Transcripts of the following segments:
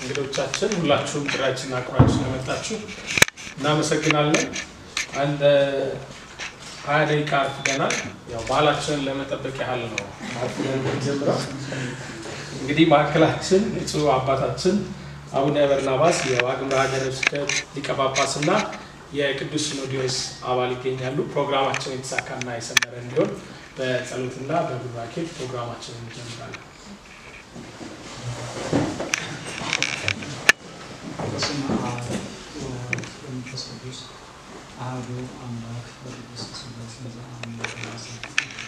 እንግዶቻችን ሁላችሁም ጥሪያችንን አክብራችሁ ስለመጣችሁ እናመሰግናለን። አንድ ሀያ ደቂቃ አርፍደናል። ያው ባህላችንን ለመጠበቅ ያህል ነው አርፍደን የምንጀምረው። እንግዲህ ማዕከላችን ብፁዕ አባታችን አቡነ በርናባስ የዋግምራ ሀገረ ስብከት ሊቀ ጳጳስ እና የቅዱስ ሲኖዶስ አባል ይገኛሉ። ፕሮግራማችን የተሳካና የሰመረ እንዲሆን በጸሎትና በቡራኬ ፕሮግራማችንን እንጀምራለን። በስመ አብ ወወልድ ወመንፈስ ቅዱስ አሐዱ አምላክ በቅድስት ሥላሴ ዘአምልኮ ወሰብክ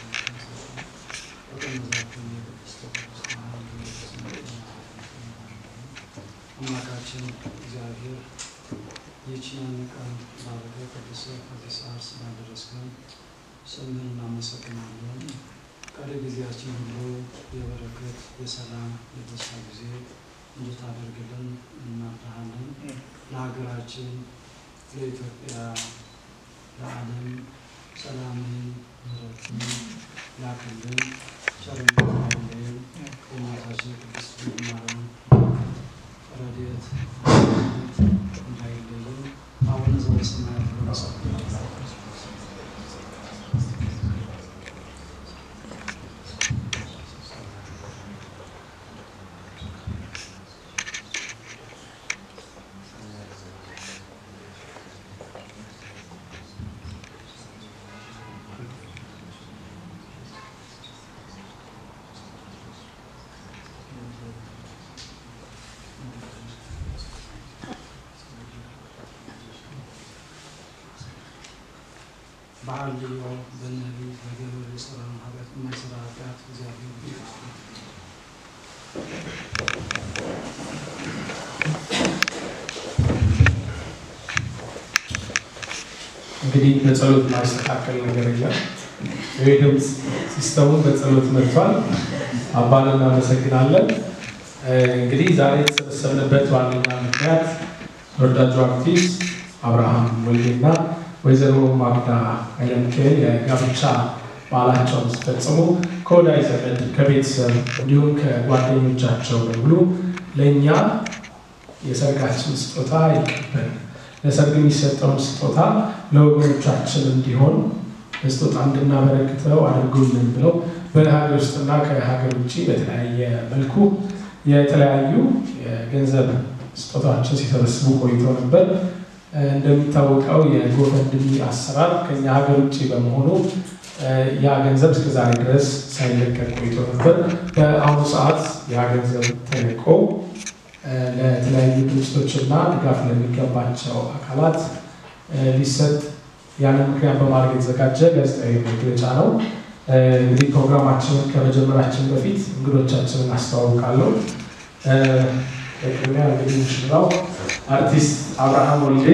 አምላካችን እግዚአብሔር ይህችን ቀን ባረከ ቅዱስ ከዚህ ሰዓት ስላደረስከን ስምህን እናመሰግናለን። ቀሪ ጊዜያችን ሁሉ የበረከት የሰላም የደስታ ጊዜ እንድታደርግልን እናምናሃለን። ለሀገራችን፣ ለኢትዮጵያ፣ ለዓለም ሰላምን፣ ምሕረትን ላክልን። ቸርነት አይለየን። የእናታችን ቅድስት ድንግል ማርያም ረድኤት አማላጅነት እንዳይለየን። አቡነ ዘበሰማያት ይትቀደስ በአልዮ በነቢይ በገበሬ ስራ ኃጢአት የማይሰራ ኃጢአት እግዚአብሔር ይፍታ። እንግዲህ በጸሎት ማስተካከል ነገር የለም። ይህ ድምፅ ሲስተሙ በጸሎት መጥቷል። አባን እናመሰግናለን። እንግዲህ ዛሬ የተሰበሰብንበት ዋነኛ ምክንያት ተወዳጁ አርቲስት አብርሃም ወልዴና ወይዘሮ ማግዳ ኃይለሚካኤል የጋብቻ በዓላቸውን ሲፈጽሙ ከወዳጅ ዘመድ ከቤተሰብ እንዲሁም ከጓደኞቻቸው በሙሉ ለእኛ የሰርጋችን ስጦታ ይቀበል ለሰርግ የሚሰጠውን ስጦታ ለወገኖቻችን እንዲሆን በስጦታ እንድናበረክተው አድርጉልን ብለው በሀገር ውስጥና ከሀገር ውጭ በተለያየ መልኩ የተለያዩ የገንዘብ ስጦታዎችን ሲሰበስቡ ቆይተው ነበር። እንደሚታወቀው የጎፈንድሚ አሰራር ከኛ ሀገር ውጭ በመሆኑ ያ ገንዘብ እስከዛሬ ድረስ ሳይለቀቅ ቆይቶ ነበር። በአሁኑ ሰዓት ያ ገንዘብ ተለቆ ለተለያዩ ድርጅቶችና ድጋፍ ለሚገባቸው አካላት ሊሰጥ ያንን ምክንያት በማድረግ የተዘጋጀ ጋዜጣዊ መግለጫ ነው። እንግዲህ ፕሮግራማችንን ከመጀመራችን በፊት እንግዶቻችንን አስተዋውቃለሁ። በቅድሚያ እንግዲህ ሙሽራው አርቲስት አብርሃም ወልዴ፣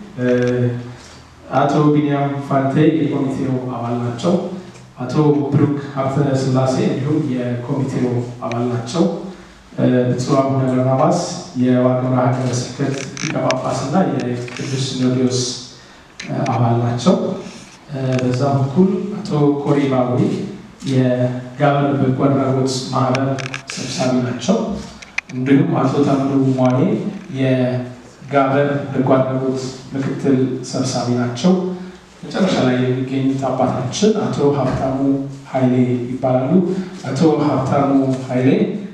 አቶ ቢኒያም ፋንቴ የኮሚቴው አባል ናቸው። አቶ ብሩክ ሀብተ ስላሴ እንዲሁም የኮሚቴው አባል ናቸው። ብፁዕ አቡነ በርናባስ የዋግምራ ሀገረ ስብከት ሊቀ ጳጳስ እና የቅዱስ ሲኖዶስ አባል ናቸው። በዛ በኩል አቶ ኮሪ ባዊ የጋበር በጎ አድራጎት ማህበር ሰብሳቢ ናቸው። እንዲሁም አቶ ታምሩ ሟኔ የጋበር በጎ አድራጎት ምክትል ሰብሳቢ ናቸው። መጨረሻ ላይ የሚገኙት አባታችን አቶ ሀብታሙ ኃይሌ ይባላሉ። አቶ ሀብታሙ ኃይሌ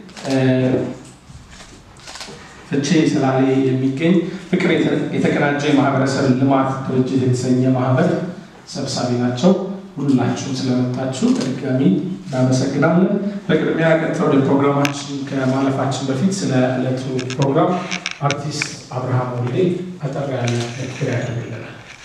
ፍቼ ሰላሌ የሚገኝ ፍቅር የተቀናጀ የማህበረሰብ ልማት ድርጅት የተሰኘ ማህበር ሰብሳቢ ናቸው። ሁላችሁም ስለመጣችሁ በድጋሚ እናመሰግናለን። በቅድሚያ ቀጥታ ወደ ፕሮግራማችን ከማለፋችን በፊት ስለ ዕለቱ ፕሮግራም አርቲስት አብርሃም ወልዴ አጠር ያለ ንግግር ያደርግልናል።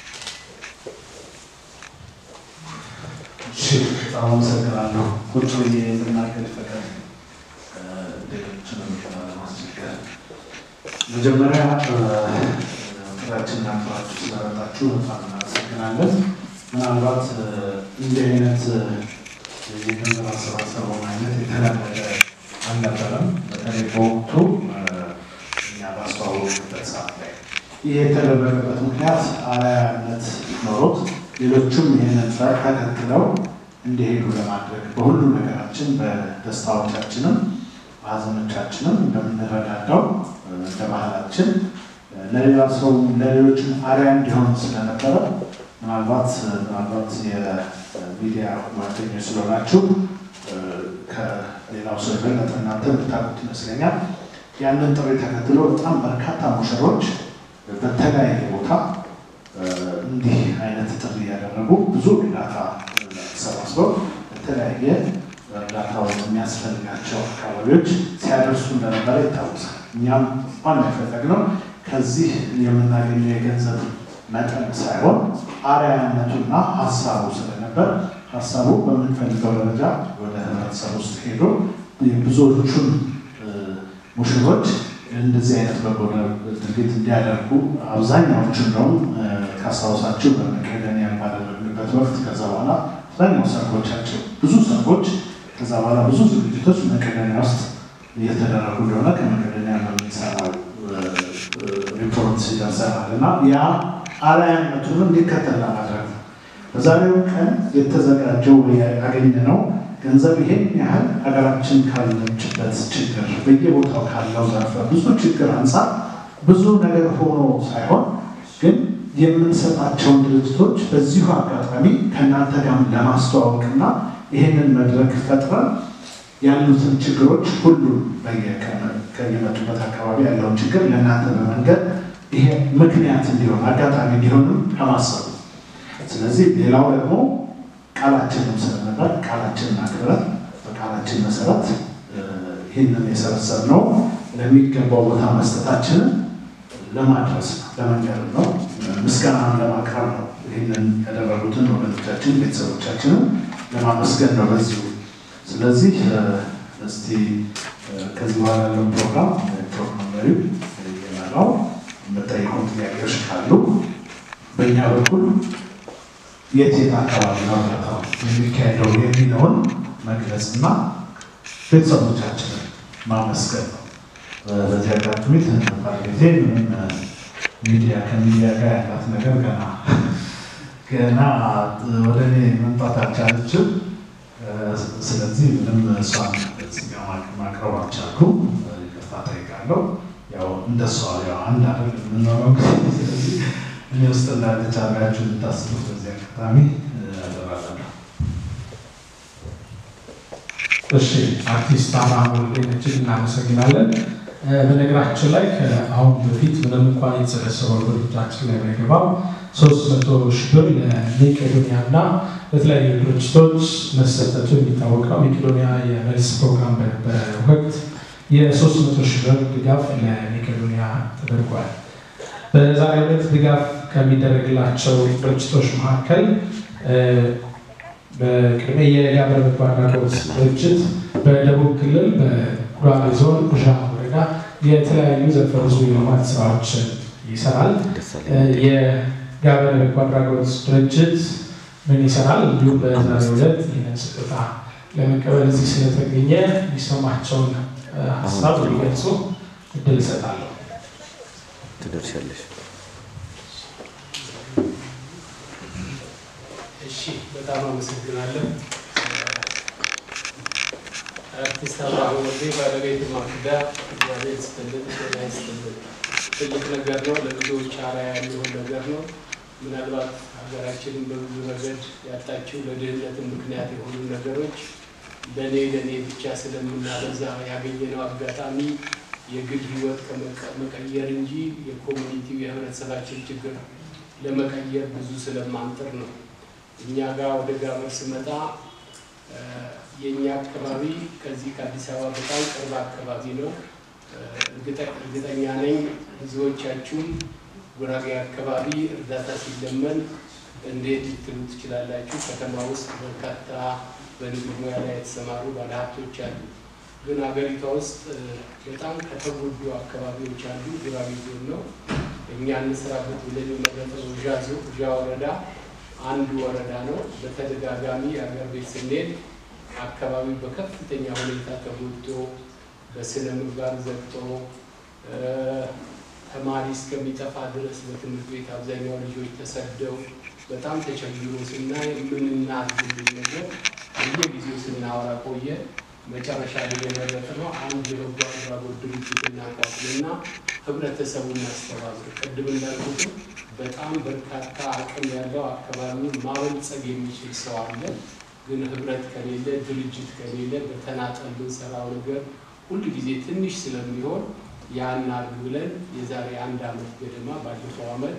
እሺ፣ በጣም አመሰግናለሁ። ቁጭ ብዬ እንድናገር ፈቀድ ሌሎችንም ለማስቸገር መጀመሪያ ጥሪያችንን አክብራችሁ ስለመጣችሁ በጣም እናመሰግናለን። ምናልባት እንዲህ አይነት የገንዘብ አሰባሰቡን አይነት የተለመደ አልነበረም። በተለይ በወቅቱ እኛ ባስተዋወቅበት ሰዓት ላይ ይህ የተደረገበት ምክንያት አርአያነት ኖሮት ሌሎቹም ይህንን ተከትለው እንዲሄዱ ለማድረግ በሁሉ ነገራችን በደስታዎቻችንም በሀዘኖቻችንም እንደምንረዳዳው እንደ ማድረጋችን ለሌላ ሰው ለሌሎችም አርአያ እንዲሆን ስለነበረ ምናልባት ምናልባት የሚዲያ ጓደኞች ስለሆናችሁ ከሌላው ሰው የበለጠ እናንተ የምታውቁት ይመስለኛል። ያንን ጥሪ ተከትሎ በጣም በርካታ ሙሽሮች በተለያየ ቦታ እንዲህ አይነት ጥሪ ያደረጉ ብዙ እርዳታ ተሰባስበው በተለያየ እርዳታው የሚያስፈልጋቸው አካባቢዎች ሲያደርሱ እንደነበረ ይታወሳል። እኛም ዋና የፈለግነው ከዚህ የምናገኘው የገንዘብ መጠን ሳይሆን አርአያነቱና ሀሳቡ ስለነበር ሀሳቡ በምንፈልገው ደረጃ ወደ ህብረተሰብ ውስጥ ሄዶ ብዙዎቹን ሙሽሮች እንደዚህ አይነት በጎ ድርጊት እንዲያደርጉ አብዛኛዎቹ እንደውም ካስታውሳችሁ በመቄዶንያ ባደረግንበት ወቅት ከዛ በኋላ አብዛኛው ሰርጎቻቸው ብዙ ሰርጎች ከዛ በኋላ ብዙ ዝግጅቶች መቄዶንያ ውስጥ እየተደረጉ እንደሆነ ከመቄዶንያ በምንሰራው ሪፖርት ይደርሰናል እና ያ አርአያነቱን እንዲከተል ለማድረግ ነው። በዛሬው ቀን የተዘጋጀው ያገኘነው ገንዘብ ይሄን ያህል ሀገራችን ካለችበት ችግር በየቦታው ካለው ዘርፈ ብዙ ችግር አንጻር ብዙ ነገር ሆኖ ሳይሆን ግን የምንሰጣቸውን ድርጅቶች በዚሁ አጋጣሚ ከእናንተ ጋር ለማስተዋወቅና ይህንን መድረክ ፈጥረን ያሉትን ችግሮች ሁሉም ከየመጡበት አካባቢ ያለውን ችግር ለእናንተ በመንገድ ይሄ ምክንያት እንዲሆን አጋጣሚ እንዲሆንም ከማሰቡ ስለዚህ ሌላው ደግሞ ቃላችንም ስለነበር ቃላችንን አክብረን በቃላችን መሰረት ይህንን የሰበሰብነው ለሚገባው ቦታ መስጠታችንን ለማድረስ ነው፣ ለመንገር ነው፣ ምስጋናን ለማቅረብ ነው። ይህንን ያደረጉትን ወገኖቻችን ቤተሰቦቻችንን ለማመስገን ነው በዚሁ። ስለዚህ እስቲ ከዚህ በኋላ ያለውን ፕሮግራም ፕሮግራም መሪው የመራው የምጠይቁ ጥያቄዎች ካሉ በእኛ በኩል የት የት አካባቢ ነው እርዳታው የሚካሄደው የሚለውን መግለጽና ቤተሰቦቻችንን ማመስገን ነው። በዚህ አጋጣሚ ትንባል ጊዜ ምንም ሚዲያ ከሚዲያ ጋር ያላት ነገር ገና ገና ወደ እኔ መምጣት አልቻለችም። ስለዚህ ምንም እሷን እዚጋ ማቅረብ አልቻልኩም። ይቅርታ ጠይቃለሁ። ያው እንደሷ ያው አንድ አይደል የምንኖረው ስለዚህ እኔ ውስጥ እንዳለች አድርጋችሁ እንድታስቡት በዚህ አጋጣሚ አደራላለሁ። እሺ አርቲስት አብርሃም ወልዴን እጅግ እናመሰግናለን። በነገራችን ላይ ከአሁን በፊት ምንም እንኳን የተሰበሰበው ድርጅታችን ላይ ባይገባም ሶስት መቶ ሺህ ብር ለሜቄዶኒያ እና ለተለያዩ ድርጅቶች መሰጠቱ የሚታወቅ ነው። ሜቄዶኒያ የመልስ ፕሮግራም በነበረ ወቅት የሶስት መቶ ሺህ ብር ድጋፍ ለሜቄዶኒያ ተደርጓል። በዛሬው ዕለት ድጋፍ ከሚደረግላቸው ድርጅቶች መካከል በቅድሚያ የጋበር በጎ አድራጎት ድርጅት በደቡብ ክልል በጉራጌ ዞን ጉሻ ወረዳ የተለያዩ ዘርፈ ብዙ የልማት ስራዎችን ይሰራል። የጋበር በጎ አድራጎት ድርጅት ምን ይሰራል? እንዲሁም በዛሬው ዕለት ይህንን ስጦታ ለመቀበል እዚህ ስለተገኘ የሚሰማቸውን ሀሳብ ሊገልጹ እድል እሰጣለሁ። ትደርሻለሽ። እሺ በጣም አመሰግናለሁ። አርቲስት አብርሃም ወልዴ ባለቤት ማክዳ እግዚአብሔር ይስጥልን፣ ጤና ይስጥልን። ትልቅ ነገር ነው። ለብዙዎች አርአያ የሚሆን ነገር ነው። ምናልባት ሀገራችንን በብዙ ረገድ ያጣችው ለድህነትን ምክንያት የሆኑ ነገሮች ለእኔ ለእኔ ብቻ ስለምናበዛ ያገኘነው አጋጣሚ የግል ህይወት ከመቀየር እንጂ የኮሚኒቲው የህብረተሰባችን ችግር ለመቀየር ብዙ ስለማንጥር ነው። እኛ ጋር ወደ ጋበር ስመጣ የእኛ አካባቢ ከዚህ ከአዲስ አበባ በጣም ቅርብ አካባቢ ነው። እርግጠኛ ነኝ ብዙዎቻችሁም ጉራጌ አካባቢ እርዳታ ሲለመን እንዴት ልትሉ ትችላላችሁ። ከተማ ውስጥ በርካታ በንግድ ሙያ ላይ የተሰማሩ ባለሀብቶች አሉ። ግን ሀገሪቷ ውስጥ በጣም ከተጎዱ አካባቢዎች አንዱ ጉራጌ ዞን ነው። እኛ እንስራበት ብለን የመረጥነው ዣ ወረዳ አንዱ ወረዳ ነው። በተደጋጋሚ የሀገር ቤት ስንሄድ አካባቢው በከፍተኛ ሁኔታ ተጎድቶ በስነ ምግባር ዘግቶ ተማሪ እስከሚጠፋ ድረስ በትምህርት ቤት አብዛኛው ልጆች ተሰደው በጣም ተቸግሮ ስናይ የምንናዝልን ነገር በየጊዜው ስናወራ ቆየ። መጨረሻ ላይ የመረጥነው አንድ የበጎ አድራጎት ድርጅት እናቋቁምና ህብረተሰቡን ማስተባበር ቅድም እንዳልኩት በጣም በርካታ አቅም ያለው አካባቢውን ማበልጸግ የሚችል ሰው አለ። ግን ህብረት ከሌለ ድርጅት ከሌለ በተናጠል ብንሰራው ነገር ሁል ጊዜ ትንሽ ስለሚሆን ያን አድርግ ብለን የዛሬ አንድ ዓመት ገደማ ባለፈው ዓመት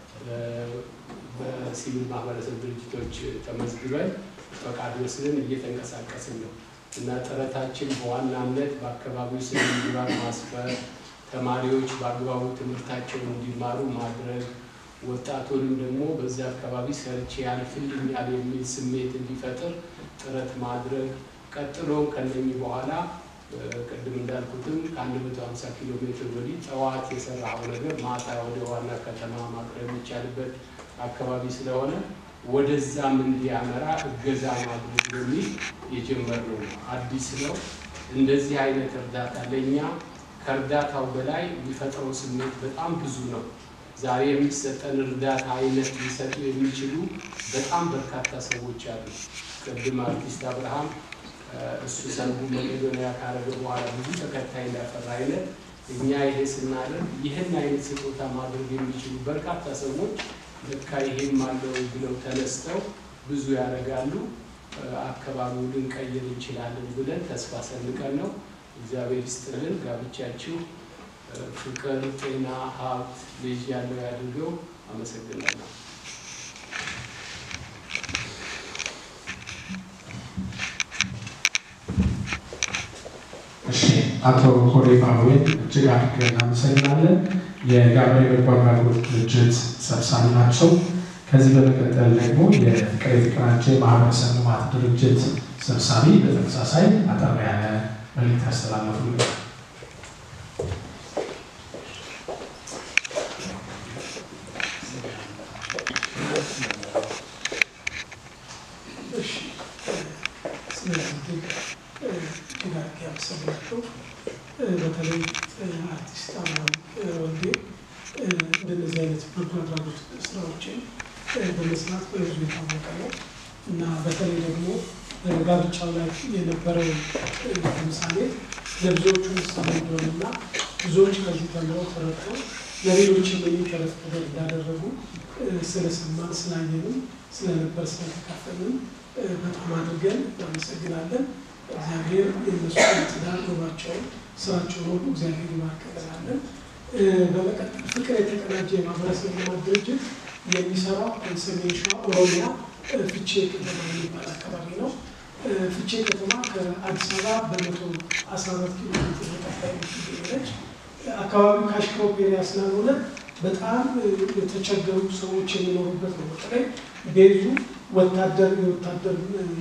በሲቪል ማህበረሰብ ድርጅቶች ተመዝግበን ፈቃድ ወስደን እየተንቀሳቀስን ነው እና ጥረታችን በዋናነት በአካባቢው ስነ ምግባር ማስፈር፣ ተማሪዎች በአግባቡ ትምህርታቸውን እንዲማሩ ማድረግ፣ ወጣቱንም ደግሞ በዚያ አካባቢ ሰርቼ ያልፍልኛል የሚል ስሜት እንዲፈጥር ጥረት ማድረግ፣ ቀጥሎ ከነኚህ በኋላ ቅድም እንዳልኩትም ከአንድ መቶ ሀምሳ ኪሎ ሜትር ወዲህ ጠዋት የሰራው ነገር ማታ ወደ ዋና ከተማ ማቅረብ የሚቻልበት አካባቢ ስለሆነ ወደዛም እንዲያመራ እገዛ ማድረግ በሚል የጀመርነው ነው። አዲስ ነው። እንደዚህ አይነት እርዳታ ለእኛ ከእርዳታው በላይ የሚፈጥረው ስሜት በጣም ብዙ ነው። ዛሬ የሚሰጠን እርዳታ አይነት ሊሰጡ የሚችሉ በጣም በርካታ ሰዎች አሉ። ቅድም አርቲስት አብርሃም እሱ ሰንቡ መቄዶንያ ካረገ በኋላ ብዙ ተከታይ እንዳፈራ አይነት እኛ ይሄ ስናደርግ ይህን አይነት ስጦታ ማድረግ የሚችሉ በርካታ ሰዎች ልካ ይሄም አለው ብለው ተነስተው ብዙ ያደርጋሉ። አካባቢው ልንቀይር እንችላለን ብለን ተስፋ ሰንቀን ነው። እግዚአብሔር ይስጥልን። ጋብቻችሁ ፍቅር፣ ጤና፣ ሀብት፣ ልጅ ያለው ያድርገው። አመሰግናለሁ። እሺ አቶ ኮሬ ፋኑኤል እጅግ አድርገን እናመሰግናለን። የጋብሬ በጎ አድራጎት ድርጅት ሰብሳቢ ናቸው። ከዚህ በመቀጠል ደግሞ የፍቅር የተቀናጀ ማህበረሰብ ልማት ድርጅት ሰብሳቢ በተመሳሳይ አጠር ያለ መልዕክት ያስተላለፉልን። እጅግ ያመሰግናቸው በተለይ አርቲስት አብርሃም ወልዴ እንደነዚህ አይነት በጎ አድራጎት ስራዎችን በመስራት በህዝቡ የታወቀ ነው እና በተለይ ደግሞ ጋብቻው ላይ የነበረው ምሳሌ ለብዙዎቹ ምሳሌ እንደሆነና ብዙዎች ከዚህ ተምረው ተረድተው ለሌሎችም የሚተረፍ ነገር እንዳደረጉ ስለሰማን ስላየንም ስለነበር ስለተካፈልን በጣም አድርገን እናመሰግናለን። እግዚአብሔር የነሱ ትዳር ኑሯቸውን ስራቸውን ሁሉ እግዚአብሔር ይባርክልናለን። በመቀጠል ፍቅር የተቀናጀ የማህበረሰብ ልማት ድርጅት የሚሰራው ሰሜን ሸዋ ኦሮሚያ ፍቼ ከተማ የሚባል አካባቢ ነው። ፍቼ ከተማ ከአዲስ አበባ በመቶ አስራ አራት ኪሎ ሜትር ርቀት ላይ የምትገኝ አካባቢው ካሽካው ኤሪያ ስላልሆነ በጣም የተቸገሩ ሰዎች የሚኖሩበት ነው። በተለይ ቤዙ ወታደር የወታደር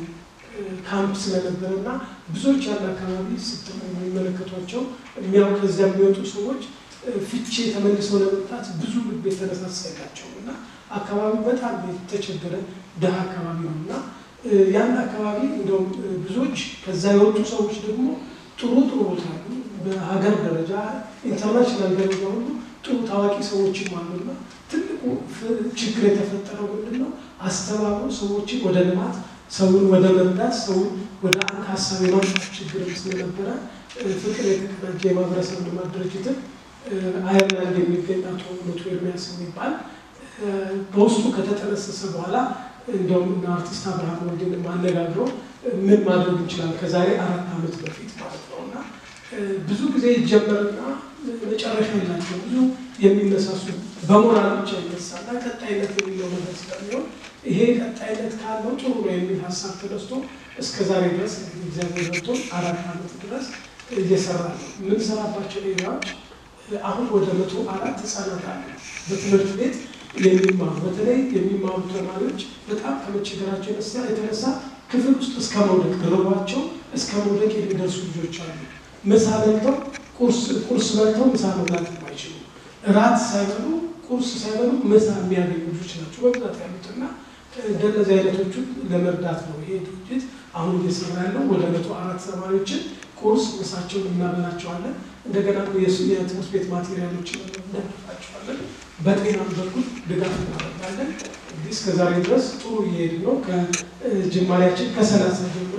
ካምፕ ስለነበረ እና ብዙዎች ያን አካባቢ የሚመለከቷቸው የሚያው ከዚያ የሚወጡ ሰዎች ፍቼ ተመልሰው ለመምጣት ብዙ ልብ የተነሳሳ የላቸውም እና አካባቢው በጣም የተቸገረ ድሃ አካባቢ ነው እና ያን አካባቢ እንደውም ብዙዎች ከዛ የወጡ ሰዎች ደግሞ ጥሩ ጥሩ ቦታ አሉ። በሀገር ደረጃ ኢንተርናሽናል ደረጃ ሁሉ ጥሩ ታዋቂ ሰዎችም አሉና ትልቁ ችግር የተፈጠረው ምንድን ነው? አስተባብሮ ሰዎችን ወደ ልማት ሰውን ወደ መርዳት ሰውን ወደ አንድ ሀሳብ የማምጣት ችግርም ስለነበረ ፍቅር የተቀናጀ የማህበረሰብ ልማት ድርጅትን አየርላንድ የሚገኝ አቶ ሞቶ ኤርሚያስ የሚባል በውስጡ ከተጠነሰሰ በኋላ እንዲያውም እና አርቲስት አብርሃም ወልዴን አነጋግሮ ምን ማድረግ እንችላለን ከዛሬ አራት ዓመት በፊት ማለት ነው እና ብዙ ጊዜ ይጀመርና መጨረሻ የላቸው ብዙ የሚነሳሱ በሞራል ብቻ ይነሳና ቀጣይነት የሚለው ነገር ስለሚሆን ይሄ ቀጣይነት ካለው ጥሩ ነው የሚል ሀሳብ ተነስቶ እስከ ዛሬ ድረስ እንግዲህ እግዚአብሔር ረድቶ አራት ዓመት ድረስ እየሰራ ነው። የምንሰራባቸው ኤሪያዎች አሁን ወደ መቶ አራት ህጻናት አሉ በትምህርት ቤት የሚማሩ በተለይ የሚማሩ ተማሪዎች በጣም ከመቸገራቸው የተነሳ የተነሳ ክፍል ውስጥ እስከ መውደቅ ደረቧቸው እስከ መውደቅ የሚደርሱ ልጆች አሉ። ምሳ በልተው ቁርስ በልተው ምሳ መብላት የማይችሉ እራት ሳይበሉ ቁርስ ሳይበሉ ምሳ የሚያገኙ ልጆች ናቸው በብዛት ያሉትና እንደነዚህ አይነቶቹን ለመርዳት ነው ይሄ ድርጅት አሁን እየሰራ ያለው። ወደ መቶ አራት ተማሪዎችን ቁርስ ምሳቸውን እናበላቸዋለን። እንደገና የትምህርት ቤት ማቴሪያሎችን እንደግፋቸዋለን። በጤናም በኩል ድጋፍ እናደርጋለን። እንግዲህ እስከ ዛሬ ድረስ ጥሩ እየሄድ ነው። ከጅማሬያችን ከሰላሳ ጀምረን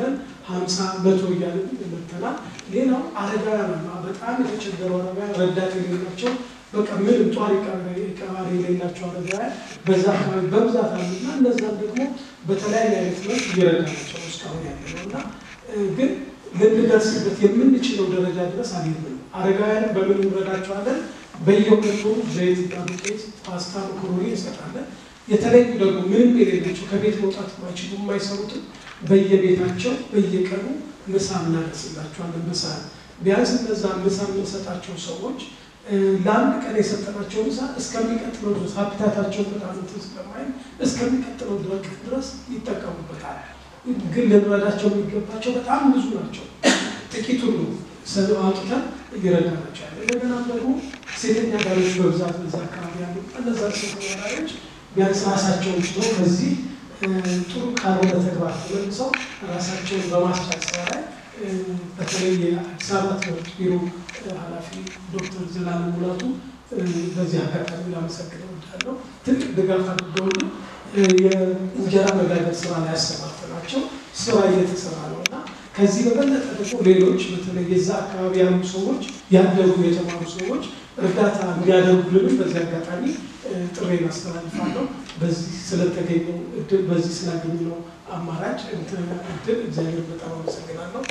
ሀምሳ መቶ እያለን መተናል። ሌላው አረጋውያን አሉ። በጣም የተቸገሩ አረጋውያን ረዳት የሌላቸው በቃ ምንም ጧሪ ቀባሪ የሌላቸው አረጋውያን በዛ አካባቢ በብዛት አሉ እና እነዛም ደግሞ በተለያየ አይነት መልክ እየረዳናቸው ነው እስካሁን ያለ ነው እና ግን ልንደርስበት የምንችለው ደረጃ ድረስ አልሄድንም። አረጋውያንም በምን እንረዳቸዋለን? በየሁለቱ ዘይት እና ዱቄት፣ ፓስታ፣ መኮሮኒ እንሰጣለን። የተለዩ ደግሞ ምንም የሌላቸው ከቤት መውጣት የማይችሉ የማይሰሩትን በየቤታቸው በየቀኑ ምሳ እናደርስላቸዋለን። ምሳ ቢያንስ እነዛ ምሳ የምንሰጣቸው ሰዎች ለአንድ ቀን የሰጠናቸው ምሳ እስከሚቀጥለው ድረስ ሀብታታቸው በጣም እንትን ስለማይል እስከሚቀጥለው ድረስ ይጠቀሙበታል። ግን ልንረዳቸው የሚገባቸው በጣም ብዙ ናቸው። ጥቂቱን ነው አውጥተን እየረዳናቸው ያለ። እንደገና ደግሞ ሴተኛ አዳሪዎች በብዛት በዛ አካባቢ ያሉ እነዛ ሴተኛ አዳሪዎች ቢያንስ ራሳቸውን ችለው ከዚህ ጥሩ ካልሆነ ተግባር ተመልሰው ራሳቸውን በማስቻል ስራ ላይ በተለይ የአዲስ አበባ ትምህርት ቢሮ ኃላፊ ዶክተር ዘላለም ሙላቱ በዚህ አጋጣሚ ላመሰግን እወዳለሁ። ትልቅ ድጋፍ አድርገውልን የእንጀራ መጋገር ስራ ላይ ያሰማርተናቸው ስራ እየተሰራ ነው እና ከዚህ በበለጠ ደግሞ ሌሎች በተለይ የዛ አካባቢ ያሉ ሰዎች ያደጉ የተማሩ ሰዎች እርዳታ እንዲያደርጉልንም በዚህ አጋጣሚ ጥሬን አስተላልፋለሁ። በዚህ ስለተገኘው እድል በዚህ ስላገኘነው አማራጭ እድል እግዚአብሔር በጣም አመሰግናለሁ።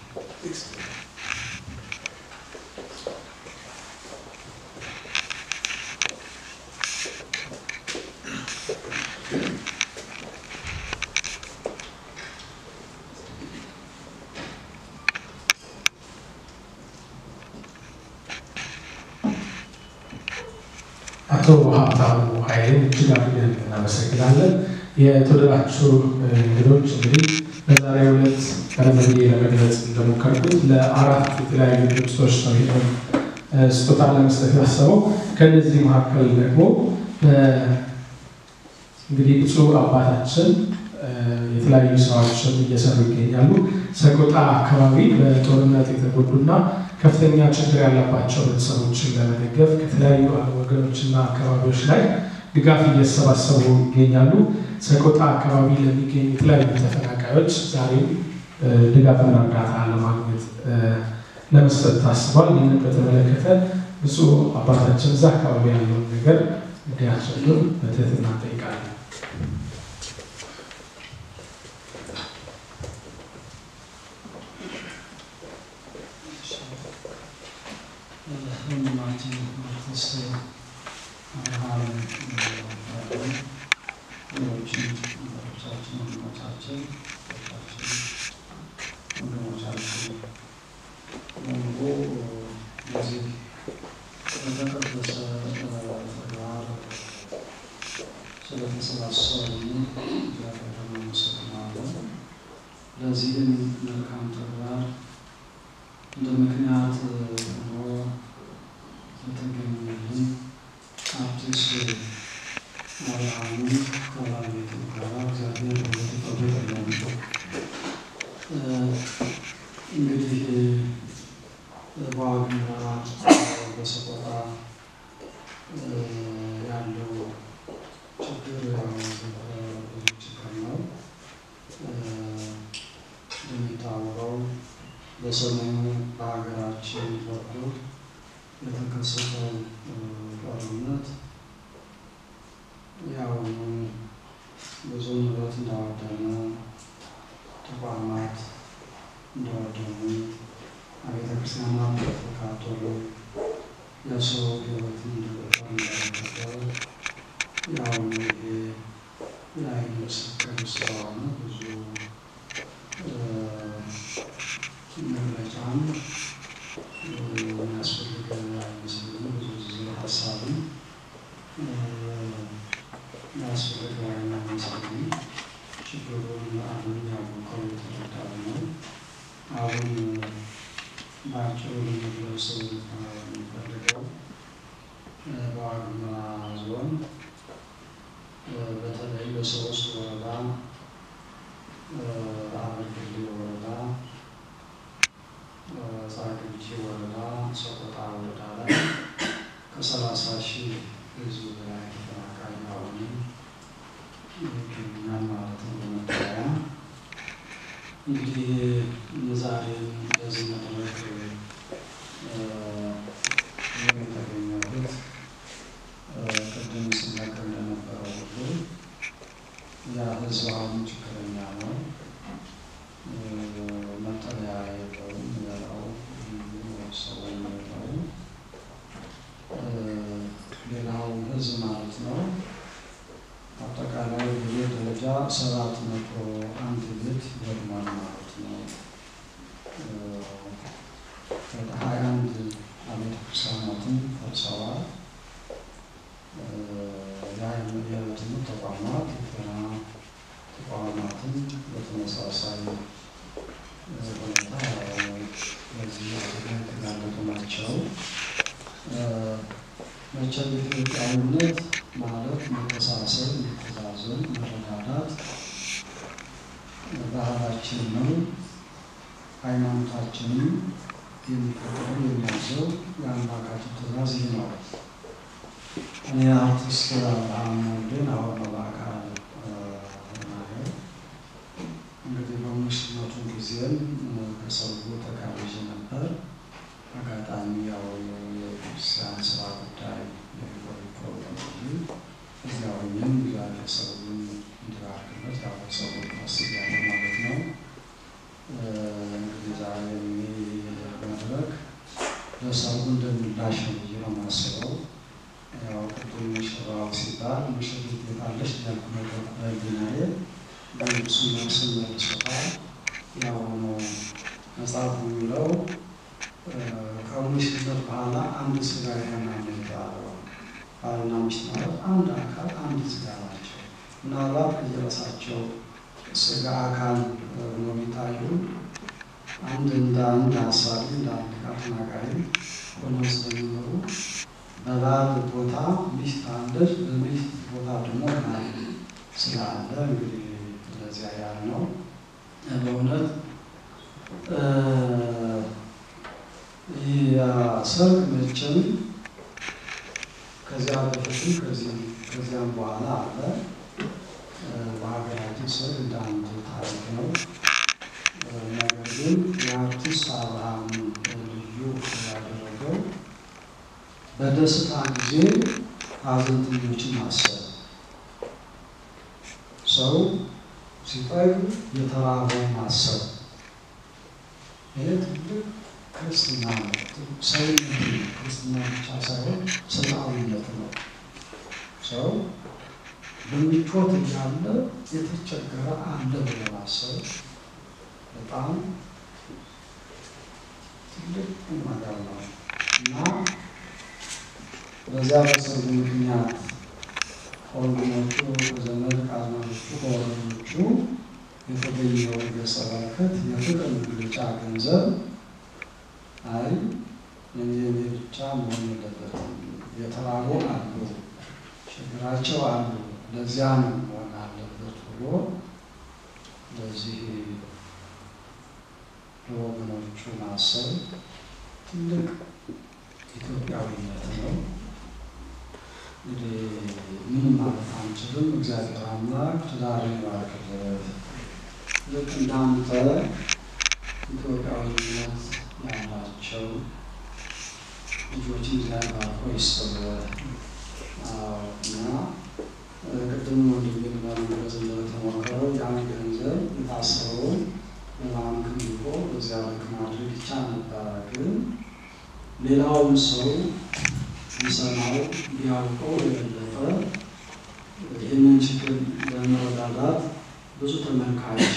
አቶ ሀብታሙ ኃይሌን እጅግ አድርገን እናመሰግናለን። የተወደዳችሁ እንግዶች እንግዲህ በዛሬው ዕለት ቀደም ብዬ ለመግለጽ እንደሞከርኩት ለአራት የተለያዩ ድርጅቶች ነው ይህን ስጦታ ለመስጠት ያሰበው። ከእነዚህ መካከል ደግሞ እንግዲህ ብፁዕ አባታችን የተለያዩ ስራዎችን እየሰሩ ይገኛሉ። ሰቆጣ አካባቢ በጦርነት የተጎዱና ከፍተኛ ችግር ያለባቸው ቤተሰቦችን ለመደገፍ ከተለያዩ ወገኖችና አካባቢዎች ላይ ድጋፍ እየተሰባሰቡ ይገኛሉ። ሰቆጣ አካባቢ ለሚገኙ የተለያዩ ተፈናቃዮች ዛሬም ድጋፍና እርዳታ ለማግኘት ለመስጠት ታስቧል። ይህንን በተመለከተ ብፁዕ አባታችን እዛ አካባቢ ያለውን ነገር እንዲያስረዱን በትህትና እንጠይቃለን። ወንድማችን አርቲስት አብርሃም ሌሎችን ወንድሞቻችን ወንድሞቻችን ወንድሞቻችን በሙሉ በዚህ በተቀደሰ ተግባር ስለተሰባሰቡ እግዚአብሔር እናመሰግናለን። ለዚህም መልካም ተግባር እንደ ምክንያት ሆኖ የተገኘልን አርቲስት አብርሃም ከባለቤቱ ጋር እግዚአብሔር በተጠበቀለን እንግዲህ በዋግምራ በሰቆጣ ያለው ችግር ያው ብዙ ችግር ነው። እንደሚታወቀው በሰሞኑ በሀገራችን በኩል የተከሰተው ጦርነት ያው ብዙ ንብረት እንዳወደመ፣ ተቋማት እንደወደሙ፣ አብያተ ክርስቲያናት እንደተቃጠሉ፣ የሰው ሕይወት እንደጠፋ እንዳደረገ ያው ይሄ የዓይን ምስክር ስለሆነ ብዙ መግለጫም የሚያስፈልግ አይመስለኝም። ብዙ ጊዜ ሀሳብም የሚያስፈልግ አይመስለኝም። ችግሩን አሁን ያወቀው የተረዳው ነው። አሁን በአጭሩ ለመግለጽ የሚፈልገው በዋግምራ ዞን በተለይ በሶስት ወረዳ አበርግሌ ወረዳ ጻግብጂ ወረዳ ሰቆጣ ወረዳ ላይ ከሰላሳ ሺህ ህዝብ በላይ ተፈናቃይ አሁንም ይገኛል ማለት ነው። በመጠለያ እንግዲህ የዛሬን በዚህ መድረክ የተገኘሁት ቅድም ሲነገር እንደነበረው ሁሉ ያ ህዝብ አሁን ችግረኛ ነው። መጠለያ የለውም፣ የሚበላው ሰው የለውም። ሌላው ህዝብ ማለት ነው አጠቃላይ በቤት ደረጃ ሰባት መቶ አንድ ቤት ወድሟል ማለት ነው። ወደ ሀያ አንድ አብያተ ክርስቲያናትን ፈርሰዋል። የትምህርት ተቋማት የጤና ተቋማትን በተመሳሳይ ሁኔታ በዚህ አደጋ የተጋለጡ ናቸው። መቼም ኢትዮጵያዊነት ማለት መተሳሰብ፣ መተዛዘን፣ መረዳዳት ባህላችን ነው። ሃይማኖታችንም የሚፈቅደው የሚያዘው የአምላካችን ትእዛዝ ይህ ነው። እኔ አርቲስት አብርሃም ወልዴን አሁን ነው በአካል ማየው። እንግዲህ በሙስሊሞቹ ጊዜም ከሰው ተጋብዤ ነበር። አጋጣሚ ያው የቤተክርስቲያን ስራ ጉዳይ የቆይ ፕሮግራም እዚያ ሆኜም እግዚአብሔር ሰውን እንዲባርክበት ያው ሰው መስያለ ማለት ነው። እንግዲህ ዛሬ መድረክ ለሰው እንደምላሽ ነው ብዬ ነው የማስበው። ያው ቅድም ሙሽራው ሲባል ሙሽሪት የታለች ያልኩ ነገር በህሊናዬ ግን እሱ መልስን መልሶታል። ያው ነው መጽሐፉ የሚለው ከሙሽነት በኋላ አንድ ስጋ ይሆናል የተባለው ባልና ሚስት ማለት አንድ አካል አንድ ስጋ ናቸው። ምናልባት የራሳቸው ስጋ አካል ነው የሚታዩ አንድ እንደ አንድ ሀሳቢ እንደ አንድ ቃል ተናጋሪ ሆነው ስለሚኖሩ በባል ቦታ ሚስት አለች፣ በሚስት ቦታ ደግሞ ባል ስላለ እንግዲህ እንደዚያ ያህል ነው። በእውነት ይህ ሰርግ መቼም ከዚያ በፊትም ከዚያም በኋላ አለ። በሀገራችን ሰርግ እንደ አንድ ታሪክ ነው። ነገር ግን የአርቲስት አብርሃም ልዩ ያደረገው በደስታ ጊዜ ሀዘንተኞችን ማሰብ፣ ሰው ሲጠግብ የተራበው ማሰብ፣ ይህ ትልቅ ክርስትና ነው። ሰውነት ነው። ክርስትና ብቻ ሳይሆን ሰብአዊነት ነው። ሰው በምቾት እያለ የተቸገረ አለ ብሎ ማሰብ በጣም ትልቅ ነገር ነው እና በዚያ በሰርጉ ምክንያት ከወንድሞቹ ከዘመድ ከአዝማዶቹ ከወረዶቹ የተገኘው ገጸ በረከት የፍቅር መግለጫ ገንዘብ አይ እኔ እኔ ብቻ መሆን የለበትም፣ የተራቡ አሉ፣ ችግራቸው አሉ፣ ለዚያ ነው መሆን አለበት ብሎ ለዚህ ለወገኖቹ ማሰብ ትልቅ ኢትዮጵያዊነት ነው። እንግዲህ ምንም ማለት አንችልም። እግዚአብሔር አምላክ ትዳርን ይባርክለት። ልክ እንዳንተ ኢትዮጵያዊነት ያላቸው ልጆችን እግዚአብሔር ባርኮ ይስጥልህ እና ቅድም ወንድሜ ለመግለጽ እንደተሞከረው ያን ገንዘብ የታሰበውን በባንክ ልኮ በዚያ ልክ ማድረግ ይቻል ነበረ። ግን ሌላውም ሰው ሊሰማው ሊያውቀው የበለጠ ይህንን ችግር ለመረዳዳት ብዙ ተመልካች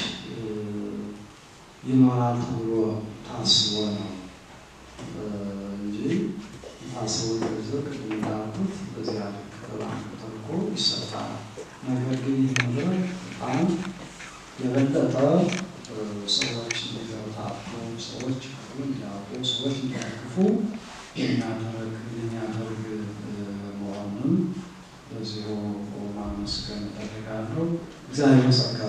ይኖራል ተብሎ ታስቦ ነው እንጂ የታሰበው ገንዘብ ቅድም እንዳልኩት በዚያ ልክ በባንክ ተልኮ ይሰጣል። ነገር ግን ይህ ነገር በጣም የበለጠ ሰዎች እንዲገታቱ፣ ሰዎች እንዲያውቁ፣ ሰዎች እንዲያቅፉ የሚያደርግ የሚያደርግ መሆኑን በዚሁ ማመስገን እፈልጋለሁ። እግዚአብሔር ጸጋ